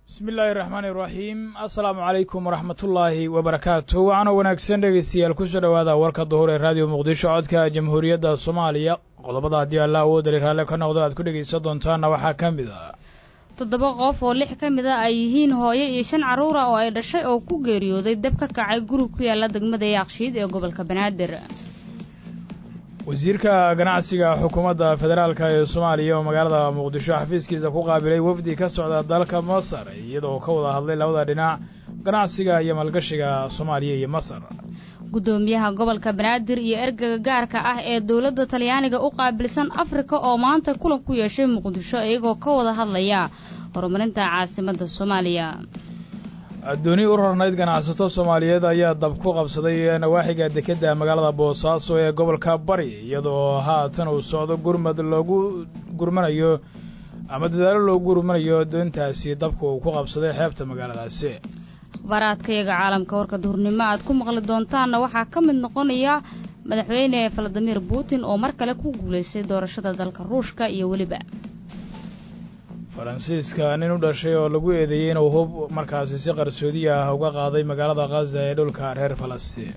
bismi illaahi raxmaani iraxiim assalaamu calaykum waraxmatullaahi wabarakaatu waxaana wanaagsan dhegaystayaal kusoo dhowaada warka duhur ee raadiyo muqdisho codka jamhuuriyadda soomaaliya qodobada haddii alla awoodali raalle ka noqdo aad ku dhegaysan doontaanna waxaa ka mid ah toddoba qof oo lix ka mid a ay yihiin hooyo iyo shan carruura oo ay dhashay oo ku geeriyooday dab ka kacay gurug ku yaalla degmada yaaqshiid ee gobolka banaadir wasiirka ganacsiga xukuumadda federaalk ee soomaaliya oo magaalada muqdisho xafiiskiisa ku qaabilay wafdi ka socda dalka masar iyadoo ka wada hadlay labada dhinac ganacsiga iyo maalgashiga soomaaliya iyo masar guddoomiyaha gobolka banaadir iyo ergaga gaarka ah ee dowladda talyaaniga u qaabilsan afrika oo maanta kulan ku yeeshay muqdisho iyagoo ka wada hadlaya horumarinta caasimadda soomaaliya addooni u rarnayd ganacsato soomaaliyeed ayaa dab ku qabsaday nawaaxiga dekedda magaalada boosaaso ee gobolka bari iyadoo haatan uu socdo gurmad loogu gurmanayo ama dadaalo loogu gurmanayo doontaasi dabka uu ku qabsaday xeebta magaaladaasi akhbaaraadkayaga caalamka warka duhurnimo aad ku maqli doontaanna waxaa ka mid noqonaya madaxweyne valadimir putin oo mar kale ku guulaystay doorashada dalka ruushka iyo weliba faransiiska nin u dhashay oo lagu eedeeyey inuu hub markaasi si qarsoodi ah uga qaaday magaalada khaza ee dhulka reer falastiin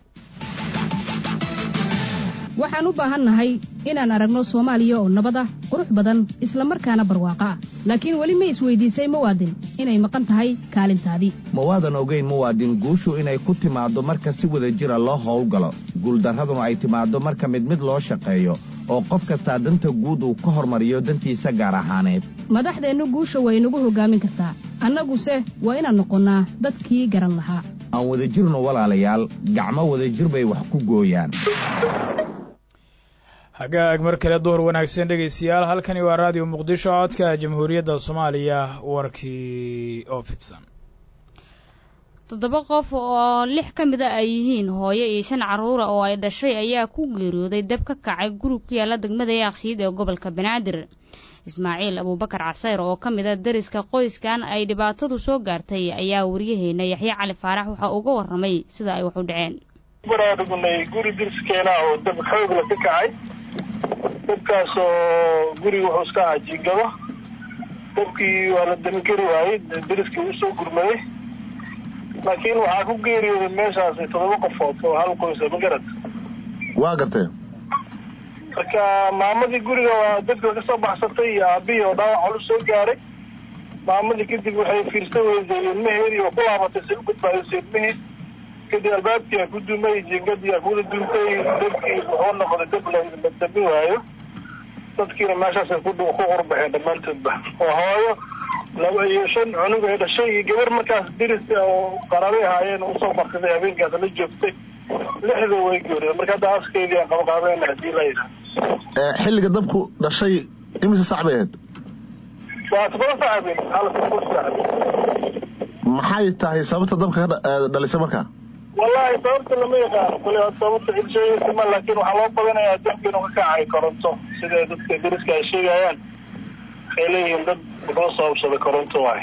waxaan u baahannahay inaan aragno soomaaliya oo nabad ah qurux badan isla markaana barwaaqo ah laakiin weli ma isweydiisay muwaadin inay maqan tahay kaalintaadii mawaadan ogayn muwaadin guushu inay ku timaaddo marka si wada jira loo howlgalo guuldarraduna ay timaaddo marka mid mid loo shaqeeyo oo qof kastaa danta guud uu ka hormariyo dantiisa gaar ahaaneed madaxdeennu guusha way nagu hoggaamin kartaa annaguse waa inaan noqonnaa dadkii garan lahaa aan wada jirno walaalayaal gacmo wadajir bay wax ku gooyaan hagaag mar kale duhur wanaagsan dhegaystayaal halkani waa raadiyo muqdisho codka jamhuuriyadda soomaaliya warkii oo fidsan toddoba qof oo lix ka mid a ay yihiin hooyo iyo shan carruura oo ay dhashay ayaa ku geeriyooday dab ka kacay gurug ku yaalla degmada yaaqshiid ee gobolka banaadir ismaaciil abuubakar casayr oo ka mid a dariska qoyskan ay dhibaatadu soo gaartay ayaa waryaheena yaxye cali faarax waxa uga warramay sida ay wax u dhaceen baraadhugnay guri dirskeena oo dab xoogla ka kacay dabkaas oo guriga wuxuu iska ahaa jiingado dabkii waa la dami kari waayey dariskii usoo gurmaday laakiin waxaa ku geeriyooday meeshaas toddoba qofood oo hal qoysa magarad waa gartee marka maamadii guriga waa dabka kasoo baxsatay iyo aabihii oo dhaawac culus soo gaaray maamadii kadib waxay fiirsan weyday ilmaheedii oo ku laabatay say u badbaadisay ilmihii kadib albaabkii a ku dumay jingadii a kuwada duntay dabkii wuxuu noqday dab la dami waayo dadkiina meeshaasay ku qurbaxeen dhammaantoodba oo hooyo laba iyo shan cunug ay dhashay iyo gabar markaas diris oo qarabay ahaayeen usoo markaday habeenkaas la joogtay lixda way geeriyeen marka hadda askeydii aan qabaqaabeyna hadii la yidhaha xilliga dabku dhashay imise sac bay ahayd waa todoba sac habeen hal sac habeen maxay tahay sababta dabka ka dhalisay markaa wallahi sababta lama yaqaano kule sababta cilsheegaysa ma laakiin waxaa loo badanayaa dabka inuu ka kacay koronto sida dadka dariska ay sheegayaan waxay leeyihiin dad wuxuu sababsaday koronto waay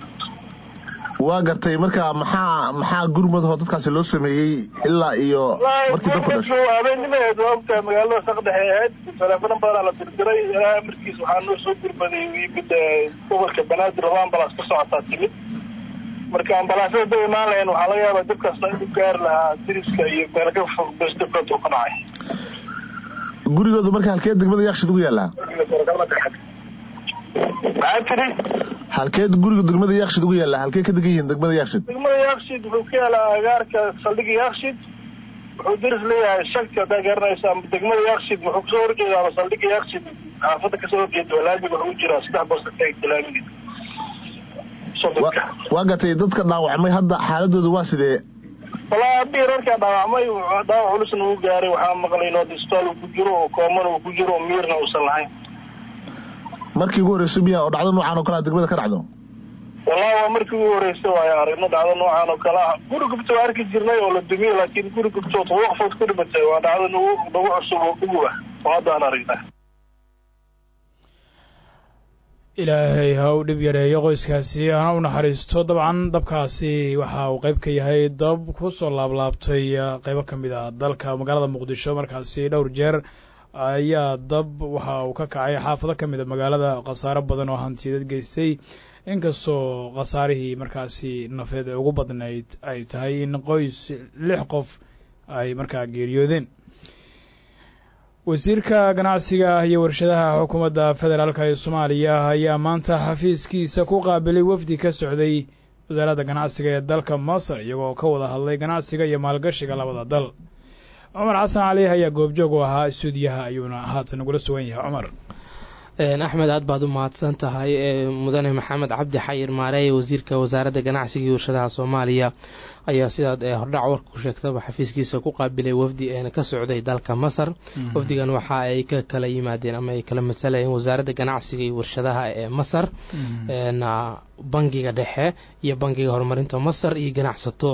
waa gartay marka maxaa maxaa gurmadahoo dadkaasi loo sameeyey ilaa iyo markii dabku dhashay habeennimaheed waa ogtahay magaalada saqdhexe ahayd teleefano badanaa la dirdiray ilaa amarkiis waxaa noo soo gurmaday yimid gobolka banaadir laba ambalaas ka socotaa timid marka ambalaasyada da imaan lahayn waxaa laga yaabaa dabkaasna inuu gaari lahaa diriska iyo meel ka fog bes dabkaas uu ka dhacay gurigoodu marka halkeed degmada yaakshid ugu yaallaa maxaa tiri halkeed guriga degmada yaakshid ugu yaallaa halkee ka degan yihiin degmada yaakshid degmada yaakshid wuxuu ka yaalaa agaarka saldhiga yaakshid wuxuu diris leeyahay shagti haddaa garanaysa ama degmada yaakshid wuxuu kasoo horjeeda ama saldhiga yaakshid xaafadda kasoo horjeeda walaamiga wuxuu jiraa saddex bosta ka egta laamiga waa gatay dadka dhaawacmay hadda xaaladooda waa sidee walaa abii rarkaa dhaawacmay dhaawac culusna uu gaaray waxaa maqlay inuu isbitaal uu ku jiro oo koomana uu ku jiro oo miirna uusan lahayn markii ugu horreysay miya oo dhacdo noocan oo kalea degmada ka dhacdo wallahi waa markii ugu horreysay waayo aragno dhacdo noocan oo kale ah guri gubta waa arki jirnay oo la dumiye laakiin guri gubtood todoba qofood ku dhimatay waa dhacdo nagu nagu cusub oo ugu ah oo hadda aan aragnaa ilaahay ha u dhib yareeyo qoyskaasi hana u naxariisto dabcan dabkaasi waxa uu qayb ka yahay dab ku soo laablaabtay qaybo ka mid ah dalka magaalada muqdisho markaasi dhowr jeer ayaa dab waxa uu ka kacay xaafado ka mid a magaalada khasaaro badan oo hantiyadad geystay inkastoo khasaarihii markaasi nafeed ee ugu badnayd ay tahay in qoys lix qof ay markaa geeriyoodeen wasiirka ganacsiga iyo warshadaha xukuumadda federaalka ee soomaaliya ayaa maanta xafiiskiisa ku qaabilay wafdi ka socday wasaaradda ganacsiga ee dalka masar iyagoo ka wada hadlay ganacsiga iyo maalgashiga labada dal cumar xasan cali ayaa goobjoog u ahaa stuudiyaha ayuuna haatan nagula sugan yahay cumar axmed aad baad u mahadsan tahay mudane maxamed cabdi xayir maareeye wasiirka wasaaradda ganacsiga iyo warshadaha soomaaliya ayaa sidaad hordhac warka ku sheegtaba xafiiskiisa ku qaabilay wafdi ka socday dalka masar wafdigan waxa ay ka kala yimaadeen ama ay kala masalayeen wasaaradda ganacsiga iyo warshadaha ee masar bangiga dhexe iyo bangiga horumarinta masar iyo ganacsato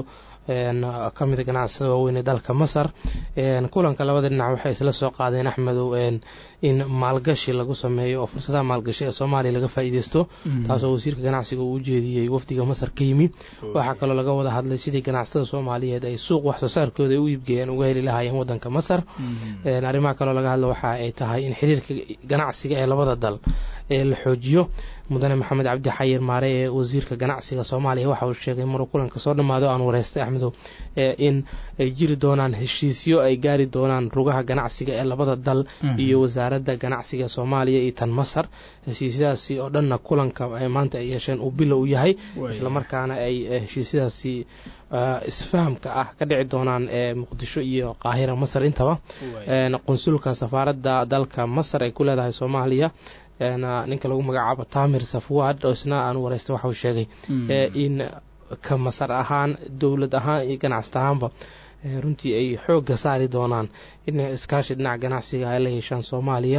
ka mida ganacsada waaweyn ee dalka masar kulanka labada dhinac waxay isla soo qaadeen axmedow in maalgashi lagu sameeyo oo fursadaha maalgashi ee soomaaliya laga faa'iideysto taasoo wasiirka ganacsiga uu ujeediyey wafdiga masar ka yimi waxaa kaloo laga wada hadlay sidii ganacsatada soomaaliyeed ay suuq wax soo saarkooda ay u iibgeeyeen uga heli lahaayeen wadanka masar arrimaha kaloo laga hadla waxa ay tahay in xiriirka ganacsiga ee labada dal ee la xoojiyo mudane maxamed cabdi xayir maare ee wasiirka ganacsiga soomaaliya waxa uu sheegay maruu kulanka soo dhammaado aan wareystay axmedow in ay jiri doonaan heshiisyo ay gaari doonaan rugaha ganacsiga ee labada dal iyo wasaaradda ganacsiga soomaaliya iyo tan masar heshiisyadaasi oo dhanna kulanka maanta ay yeesheen uu bilo u yahay islamarkaana ay heshiisyadaasi isfahamka ah ka dhici doonaan ee muqdisho iyo qaahira masar intaba qunsulka safaaradda dalka masar ay ku leedahay soomaaliya ninka lagu magacaabo tamir safwad oo isna aan wareystay waxa uu sheegay in ka masar ahaan dowlad ahaan iyo ganacsat ahaanba runtii ay xoogga saari doonaan in iskaashi dhinaca ganacsiga ay la yeeshaan soomaaliya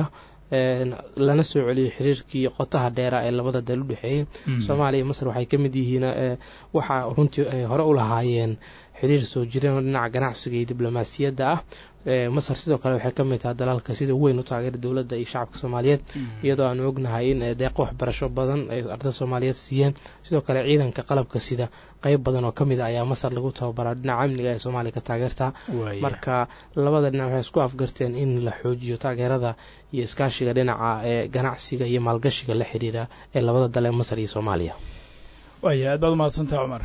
lana soo celiyo xiriirkii qotaha dheera ee labada dal u dhexeeyey soomaaliya iyo masar waxay ka mid yihiin waxaa runtii ay hore u lahaayeen xiriir soo jireen oo dhinaca ganacsiga iyo diblomaasiyadda ah masar sidoo kale waxay ka mid tahay dalalka sida weyn u taageera dowladda iyo shacabka soomaaliyeed iyadoo aanu ognahay in deeqo waxbarasho badan ay ardada soomaaliyeed siiyeen sidoo kale ciidanka qalabka sida qeyb badan oo kamid a ayaa masar lagu tababaraa dhinaca amniga ee soomaaliya ka taageerta marka labada dhinac waxay isku afgarteen in la xoojiyo taageerada iyo iskaashiga dhinaca ee ganacsiga iyo maalgashiga la xiriira ee labada dal ee masar iyo soomaaliya waaya aad baad umahadsantaha cumar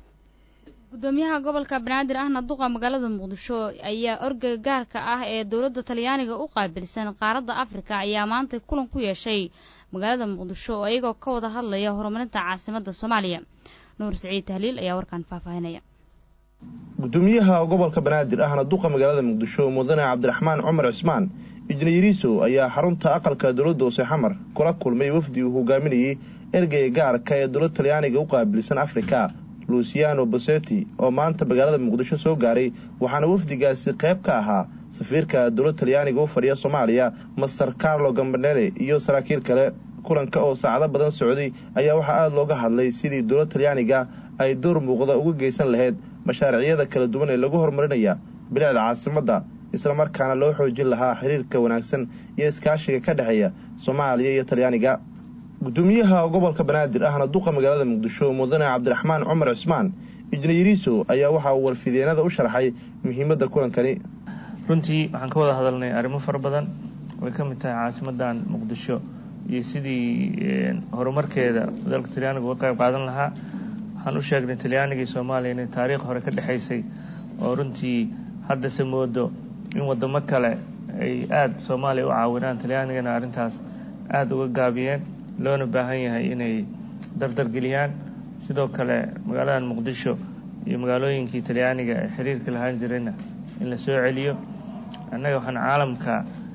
gudoomiyaha gobolka banaadir ahna duqa magaalada muqdisho ayaa orgeyga gaarka ah ee dowladda talyaaniga u qaabilsan qaaradda afrika ayaa maanta kulan ku yeeshay magaalada muqdisho oo iyagoo ka wada hadlaya horumarinta caasimadda soomaaliya nuur siciid tahliil ayaa warkaan faahfaahinaya gudoomiyaha gobolka banaadir ahna duqa magaalada muqdisho mudane cabdiraxmaan cumar cismaan ijnayariisow ayaa xarunta aqalka dowladda hoose xamar kula kulmay wafdi uu hogaaminayey ergeyga gaarka ee dowladda talyaaniga u qaabilsan afrika luciano boseti oo maanta magaalada muqdisho soo gaaray waxaana wafdigaasi qayb ka ahaa safiirka dowladda talyaaniga u fadhiya soomaaliya master carlo gambanele iyo saraakiil kale kulanka oo saacado badan socday ayaa waxaa aada looga hadlay sidii dowladda talyaaniga ay door muuqda uga geysan lahayd mashaaricyada kala duwan ee lagu horumarinaya bilicda caasimadda islamarkaana loo xoojin lahaa xiriirka wanaagsan iyo iskaashiga ka dhexeeya soomaaliya iyo talyaaniga gudoomiyaha gobolka banaadir ahna duqa magaalada muqdisho mudane cabdiraxmaan cumar cismaan ijnayariiso ayaa waxa uu warfideenada u sharxay muhiimadda kulankani runtii waxaan ka wada hadalnay arrimo fara badan way ka mid tahay caasimadan muqdisho iyo sidii horumarkeeda dalka talyaaniga uga qayb qaadan lahaa waxaan u sheegnay talyaaniga iyo soomaaliya inay taariikh hore ka dhexaysay oo runtii haddase moodo in wadamo kale ay aada soomaaliya u caawinaan talyaanigana arrintaas aada uga gaabiyeen loona baahan yahay inay dardargeliyaan sidoo kale magaaladan muqdisho iyo magaalooyinkii talyaaniga ee xiriirka lahaan jirayna in la soo celiyo annaga waxaan caalamka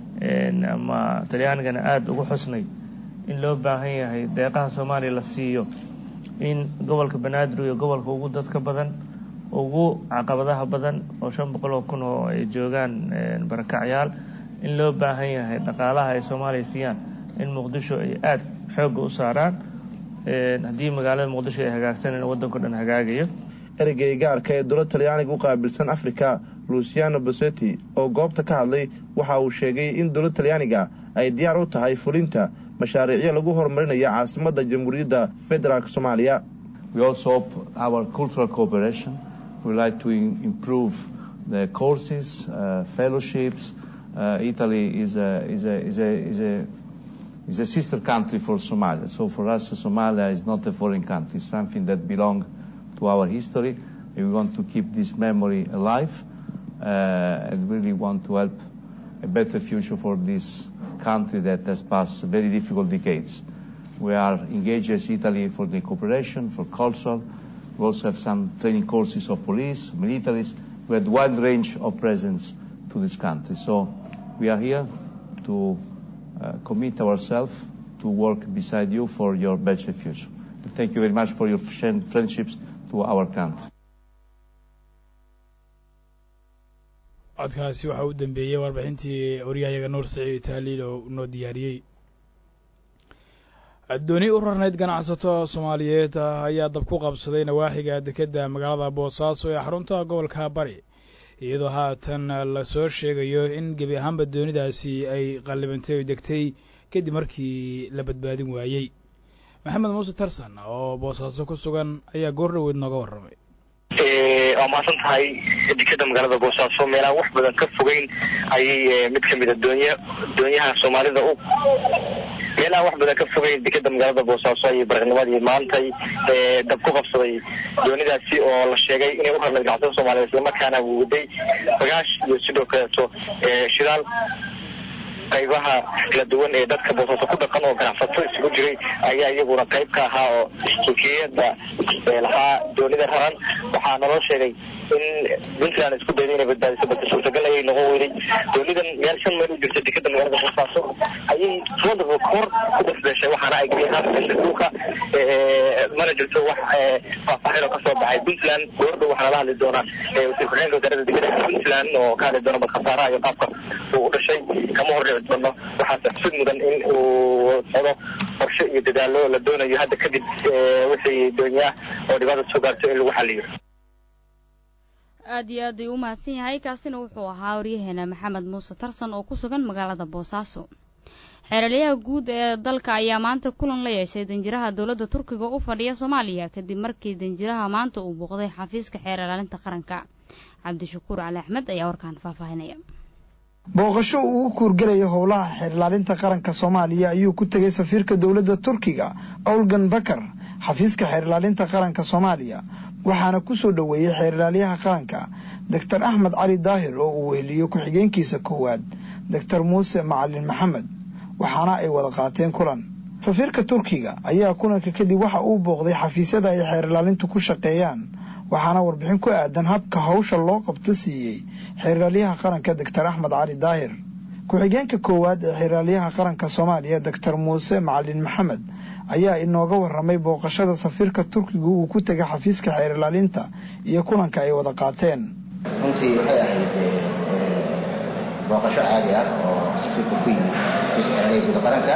ama talyaanigana aada ugu xusnay in loo baahan yahay deeqaha soomaaliya la siiyo in gobolka banaadir iyo gobolka ugu dadka badan ugu caqabadaha badan oo shan boqol oo kun oo ay joogaan barakacyaal in loo baahan yahay dhaqaalaha ay soomaaliya siiyaan in muqdisho ay aada xoogga u saaraan haddii magaalada muqdisho ay hagaagsan in waddanko dhan hagaagayo ereyga gaarka ee dowladda talyaaniga u qaabilsan afrika luciano boseti oo goobta ka hadlay waxa uu sheegay in dowladda talyaaniga ay diyaar u tahay fulinta mashaariicyo lagu horumarinayo caasimadda jamhuuriyadda federaalk soomaaliya We like to improve the courses, uh, fellowships. Uh, Italy is a, is, a, is, a, is a is a sister country for Somalia. So for us, Somalia is not a foreign country. It's something that belongs to our history. And we want to keep this memory alive uh, and really want to help a better future for this country that has passed very difficult decades. We are engaged as Italy for the cooperation, for cultural. We also have some training courses of police, militaries. We had wide range of presence to this country. So we are here to uh, commit ourselves to work beside you for your better future. And thank you very much for your friendships to our country. codkaasi waxaa u dambeeyey warbixintii waryahayaga nuur saciid taaliil oo noo diyaariyey dooni u rarnayd ganacsato soomaaliyeed ayaa dab ku qabsaday nawaaxiga dekedda magaalada boosaaso ee xarunta gobolka bari iyadoo haatan lasoo sheegayo in gebi ahaanba doonidaasi ay qallibantay oo degtay kadib markii la badbaadin waayey maxamed muuse tarsan oo boosaaso ku sugan ayaa goor dhoweed nooga warramay waa mahadsan tahay dekeda magaalada boosaaso meelaan wax badan ka fogeyn ayay mid ka mida doonya doonyaha soomaalida u meelaha wax badan ka fogeyn dekeda magaalada boosaaso ayay baraqnimadii maantay dab ku qabsaday doonidaasi oo la sheegay inay u rarnayd gacsatada soomaliyeed islamarkaana waday bagaash iyo sidoo kaleeto shidaal qaybaha kala duwan ee dadka boosaaso ku dhaqan oo ganacsato isugu jiray ayaa iyaguna qayb ka ahaa oo mulkiyada lahaa doonida raran waxaa naloo sheegay in puntland isku dayday inay badbaadiso balse suurtagal ayay noqon weyday doonidan meel shan meel u jirta dekeda magaalada boosaaso ayay tobanaba kahor ku dasbeeshay waxaana ay gebi ahaan gashay dhulka mana jirto wax faahfaahin oo kasoo baxay puntland goordhow waxaa nala hadli doonaa wasiir ku-xigeenka wasaaradda dekeda puntland oo ka hadli doona badkhasaaraha iyo qaabka uu u dhashay kama hordhici doono waxaase xusid mudan in uu socdo qorshe iyo dadaalo la doonayo hadda kadib wixii doonyaah oo dhibaata soo gaarto in lagu xaliyo aad iyo aad ayuu u mahadsan yahay kaasina wuxuu ahaa waryaheena maxamed muuse tarsan oo ku sugan magaalada boosaaso xeeralyaha guud ee dalka ayaa maanta kulan la yeeshay danjiraha dowladda turkiga u fadhiya soomaaliya kadib markii danjiraha maanta uu booqday xafiiska xeer ilaalinta qaranka cabdishakuur cali axmed ayaa warkaan faahfaahinaya booqasho uu u kuurgelayo howlaha xeer ilaalinta qaranka soomaaliya ayuu ku tegay safiirka dowladda turkiga owlgan bakar xafiiska xeer ilaalinta qaranka soomaaliya waxaana ku soo dhoweeyey xeer ilaalyaha qaranka doctor axmed cali daahir oo uu weheliyo ku-xigeenkiisa koowaad doctor muuse macalin maxamed waxaana ay wada qaateen kulan safiirka turkiga ayaa kulanka kadib waxa uu booqday xafiisyada ay xeer ilaalintu ku shaqeeyaan waxaana warbixin ku aadan habka hawsha loo qabto siiyey xeeraalyaha qaranka doctor axmed cali daahir ku-xigeenka koowaad ee xeeraalyaha qaranka soomaaliya doctor muuse macalin maxamed ayaa inooga waramay booqashada safiirka turkiga uu ku tegay xafiiska xeer ilaalinta iyo kulanka ay wada qaateen runtii waxay ahayd booqasho caadi ah oo safiirka ku yimid xafiiska xeeraalyaha guud qaranka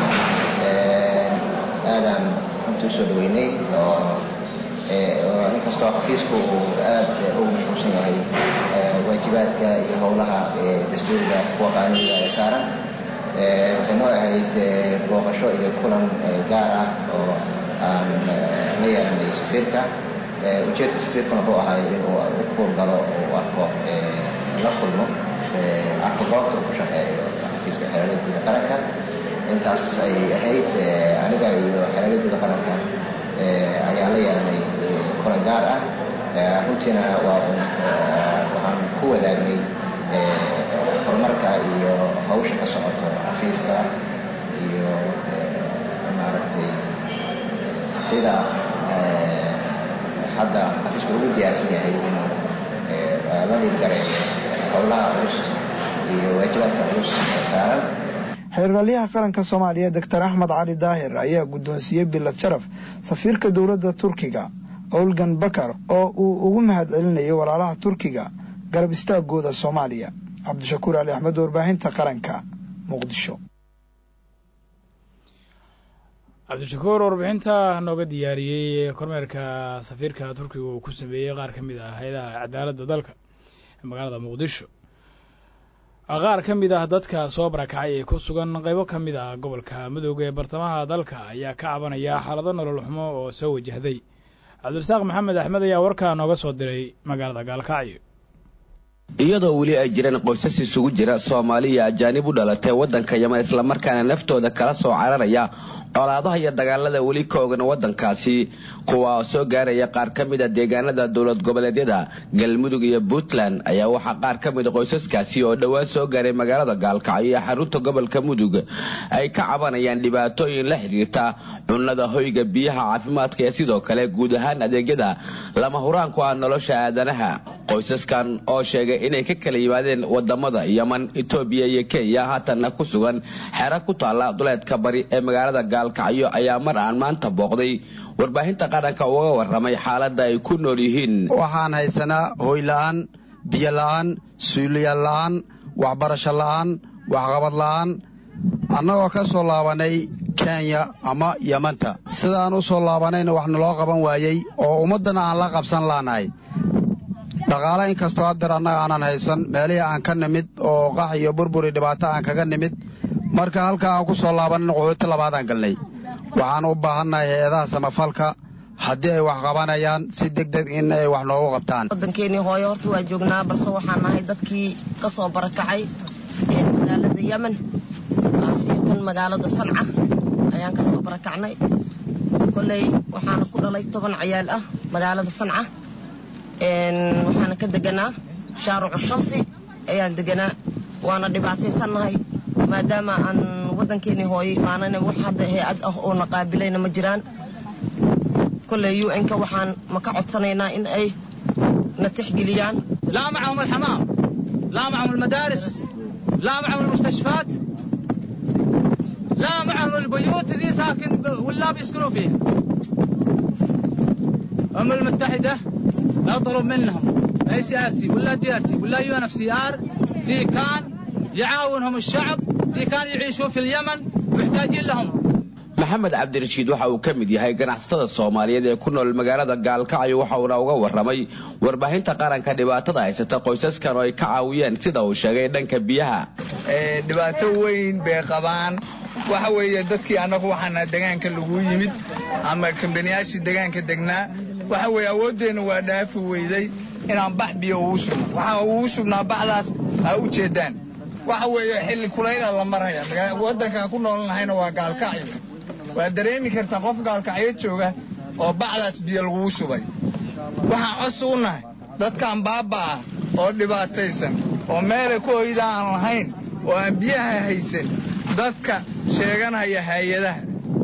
aadaan runtii usoo dhaweynay oo inkastoo xafiisku uu aad ugu mashquulsan yahay waajibaadka iyo howlaha dastuuriga kuwa qaanuuniga ee saaran waxay noo ahayd booqasho iyo kulan gaar ah oo aan la yeelanay safiirka ujeedka safiirkuna wuxuu ahay inuu u kuurgalo uu arko la kulmo arko goobta uu ku shaqeeyo xafiiska xeeralada guuda qaranka intaas ay ahayd aniga iyo xeeralada guuda qaranka ayaan la yeelanay kulan gaar ah runtiina waxaan ku wadaagnay horumarka iyo hawsha ka socoto xafiiska iyo maaragtay sida hadda xafiisku ugu diyaarsan yahay inuu la dhiirgareeyo howlaha culus iyo waajibaadka culus ee saaran xeeraalyaha qaranka soomaaliya doctor axmed cali daahir ayaa guddoonsiiyey bilad sharaf safiirka dowladda turkiga owlgan bakar oo uu ugu mahad celinayo walaalaha turkiga garab istaagooda soomaaliya cabdishakuur ali axmed warbaahinta qaranka muqdisho cabdishakuur warbixinta nooga diyaariyey kormeerka safiirka turkiga uu ku sameeyey qaar ka mid ah hay-adaha cadaaladda dalka ee magaalada muqdisho qaar ka mid ah dadka soo barakacay ee ku sugan qaybo ka mid ah gobolka madooga ee bartamaha dalka ayaa ka cabanaya xaalado nolol xumo oo soo wajahday cabdirasaaq maxamed axmed ayaa warkaa nooga soo diray magaalada gaalkacyo iyadoo weli ay jireen qoysas isugu jira soomaaliya ajaanib u dhalatay waddanka yeman islamarkaana naftooda kala soo cararaya colaadaha iyo dagaalada weli ka ogan waddankaasi kuwa oo soo gaaraya qaar ka mid a deegaanada dowlad goboleedyada galmudug iyo puntland ayaa waxaa qaar ka mid a qoysaskaasi oo dhowaan soo gaaray magaalada gaalkacyo iyo xarunta gobolka mudug ay ka cabanayaan dhibaatooyin la xidhiirta cunnada hoyga biyaha caafimaadka iyo sidoo kale guud ahaan adeegyada lama huraanku ah nolosha aadanaha qoysaskan oo sheegay inay ka kala yimaadeen wadamada yeman etoobiya iyo kenya haatanna ku sugan xero ku taalla duleedka bari ee magaalada gaalkacyo ayaa mar aan maanta booqday warbaahinta qaranka uga waramay xaaladda ay ku nool yihiin waxaan haysanaa hoyla'aan biyo la'aan suuliyaal la'aan waxbarasho la'aan waxqabad la'aan annagoo ka soo laabanay kenya ama yemanta sidaan u soo laabanayna wax naloo qaban waayey oo ummaddana aan la qabsan laanahay dhaqaale inkastoo hadeer annaga aanan haysan meelihii aan ka nimid oo qax iyo burburi dhibaato aan kaga nimid marka halkaa aan ku soo laabanayna qaxooti labaadaan galnay waxaan u baahannahay hay-adaha samafalka haddii ay wax qabanayaan si deg deg in ay wax noogu qabtaan waddankeenii hooyo horta waa joognaa balse waxaan nahay dadkii ka soo barakacay magaalada yemen asiirtan magaalada sanca ayaan ka soo barakacnay kolley waxaana ku dhalay toban cayaal ah magaalada sanca waxaana ka deganaa shaarucu shamsi ayaan deganaa waana dhibaataysannahay maadaama aan waddankeenii hooyo imaanana wax hadda hay-ad ah oo na qaabilayna ma jiraan kolley u n-ka waxaan ma ka codsanaynaa in ay na tixgeliyaan لا معهم الحمام لا معهم المدارس لا معهم المستشفيات لا معهم البيوت ذي ساكن ولا بيسكنوا فيها الأمم المتحدة لا طلب منهم اي سي ار سي ولا دي ار سي ولا يو ان اف سي ار ذي كان يعاونهم الشعب ذي كان يعيشوا في اليمن محتاجين لهم maxamed cabdirashiid waxa uu ka mid yahay ganacsatada soomaaliyeed ee ku nool magaalada gaalkacyo waxa uuna uga waramay warbaahinta qaranka dhibaatada haysata qoysaskan oo ay ka caawiyeen sida uu sheegay dhanka biyaha dhibaato weyn bay qabaan waxa weeye dadkii annagu waxaana degaanka lagu yimid ama kambaniyaashii degaanka degnaa waxa weeye awooddeenna waa dhaafi weyday inaan bax biyo ugu shubno waxaa ugu shubnaa baxdaas ha u jeedaan waxa weeye xilli kulayla la maraya waddankaan ku noolnahayna waa gaalkacyo waa dareemi kartaa qof gaalkacyo jooga oo bacdaas biyo lagugu shubay waxaan cos u nahay dadkan baaba ah oo dhibaataysan oo meelay ku hoyda aan lahayn oo aan biyaha haysan dadka sheeganaya hay-adaha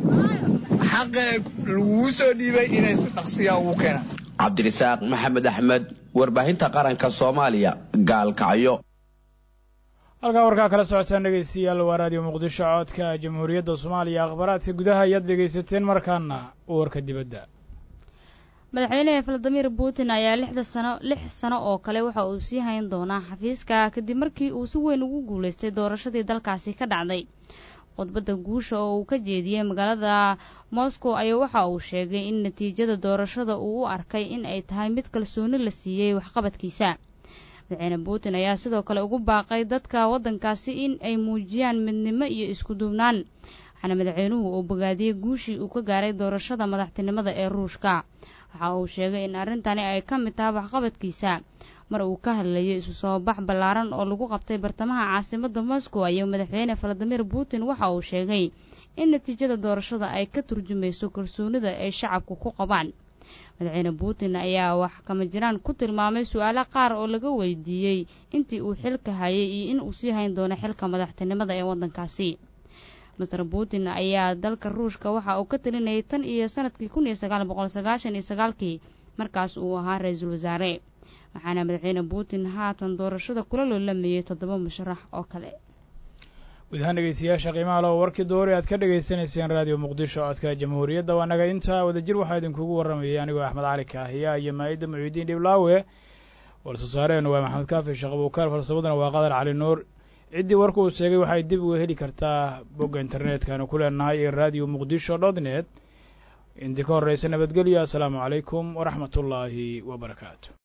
xaqa lagugu soo dhiibay inay si dhaqsiyaa ugu keenaan cabdirasaaq maxamed axmed warbaahinta qaranka soomaaliya gaalkacyo halkaa warkaa kala socotaan dhegaystayaal waa raadiyo muqdisho codka jamhuuriyadda soomaaliya akhbaaraadka gudaha ayaad dhegaysateen markaana warka dibadda madaxweynaha valadimir putin ayaa lixda sano lix sano oo kale waxa uu sii hayn doonaa xafiiska kadib markii uu si weyn ugu guulaystay doorashadii dalkaasi ka dhacday khudbadda guusha oo uu ka jeediyey magaalada moscow ayaa waxa uu sheegay in natiijada doorashada uu u arkay in ay tahay mid kalsooni la siiyey waxqabadkiisa madaxweyne putin ayaa sidoo kale ugu baaqay dadka waddankaasi in ay muujiyaan midnimo iyo isku duubnaan waxaana madaxweynuhu uu bogaadiyey guushii uu ka gaaray doorashada madaxtinimada ee ruushka waxa uu sheegay in arrintani ay ka mid tahay waxqabadkiisa mar uu ka hadlayay isu soo bax ballaaran oo lagu qabtay bartamaha caasimadda moscow ayuu madaxweyne valadimir putin waxa uu sheegay in natiijada doorashada ay ka turjumayso kalsoonida ay shacabku ku qabaan madaxweyne putin ayaa wax kama jiraan ku tilmaamay su-aalo qaar oo laga weydiiyey intii uu xilka hayay iyo in uu sii hayn doono xilka madaxtinimada ee waddankaasi master putin ayaa dalka ruushka waxa uu ka talinayay tan iyo sanadkii kun iyo sagaal boqol sagaashan iyo sagaalkii markaas uu ahaa ra-iisul wasaare waxaana madaxweyne putin haatan doorashada kula loolamayay toddoba musharax oo kale guud ahaan dhegeystayaasha qiimaha loo warkii doori aad ka dhagaysanayseen raadiyo muqdisho codka jamhuuriyadda waa naga intaa wadajir waxaa idinkugu warramayay anigoo axmed cali kaahiya iyo maa'ida muciidiin dhiblaawe war-soo saareennu waa maxamed kaafi shaqabuukaar farsamaduna waa qadar cali nuur ciddii warka uu sheegay waxay dib uga heli kartaa bogga internetkanu ku leenahay ee radio muqdisho dot net intii ka horreysa nabadgelyo assalaamu calaykum waraxmatullaahi wa barakaatu